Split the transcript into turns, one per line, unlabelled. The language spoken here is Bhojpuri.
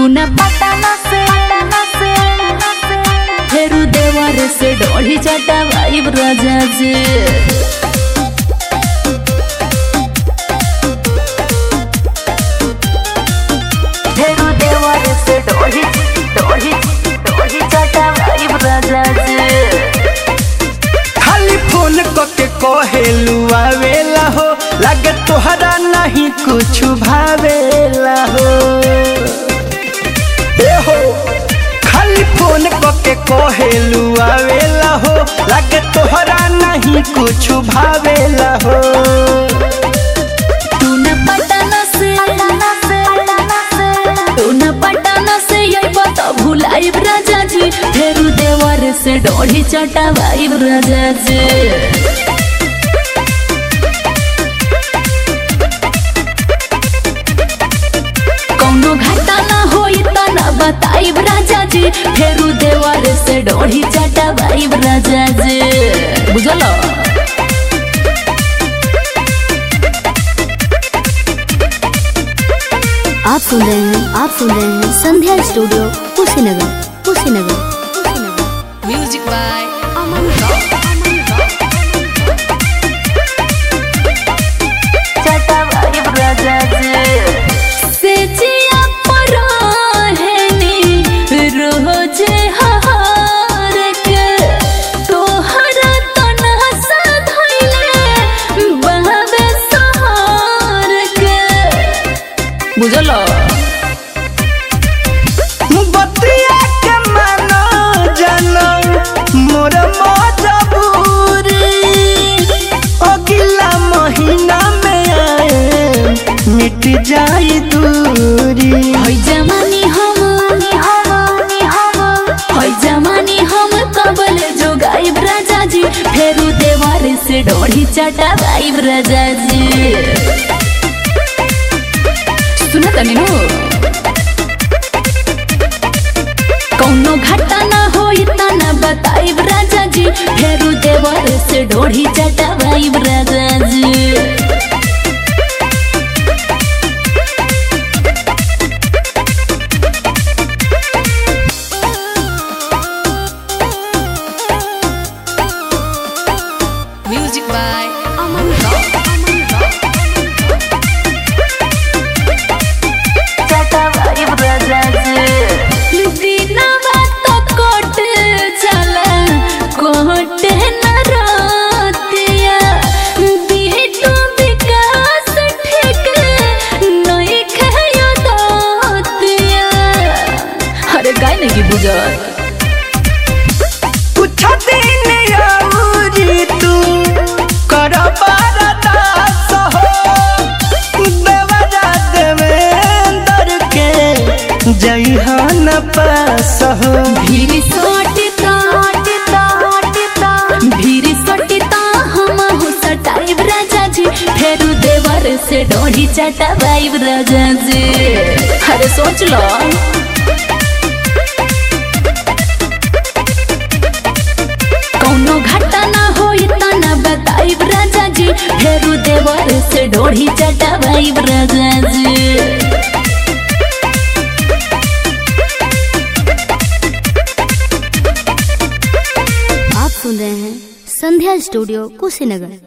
तू न पटाना से फेरू देवर से डोढ़ी चटा वाइब राजा जी फेरू देवर से डोढ़ी डोढ़ी डोढ़ी चटा वाइब राजा जी
खाली फोन करके कहेलू आवेला हो लगे तोहरा नहीं कुछ भावेला हो ए हो खाली फोन करके कहेलू आवेला हो लगे तोहरा नहीं कुछ भावेला हो
तू न पटाना से तू न पटाना से यही बता भुलाइब राजा जी फेरू देवर से डोढ़ी चटा वाइब राजा जी कौनो घाटा ना होई त न बताइब राजा जी फेरू देवर से डोढ़ी चटा वाइब राजा जी बुझलो
आप सुन रहे हैं आप सुन रहे हैं Sandhya studio Kushinagar Kushinagar Kushinagar
music by से जिया पराहनी रोज हार के तोहरा तना साधइले बहवे सहार के बुझलो
बतिया के मानो जानो मोर मजबूरी अगला महीना में आए मिट जाई दूरी
हई जमानी हम हई जमानी हम कबल जो गाइब राजा जी फेरू देवर से डोढ़ी चटा गाइब राजा जी सुना तनी नु कौनो घाटा ना होई त ना बताइब राजा जी फेरू देवर से डोढ़ी चटा गाइब राजा जी म्यूजिक बाय अमन दिनवा तो कोट चला कोट न रातिया बिटू विकास ठीक नहीं खायो दातिया अरे गाय नहीं की बुझत
कुछ दिन औरी तू कर बरदास हो देवरा देवेंद्र के जइहन पास हो
भीड़ सटता भीड़ सटता हम हो सटाइब राजा जी फेरू देवर से डोढ़ी चटाइब राजा जी अरे सोच लो कौनो घाटा ना होई त ना बताइब राजा जी फेरू देवर से डोढ़ी चटाइब राजा जी
आप सुन रहे हैं संध्या स्टूडियो कुशीनगर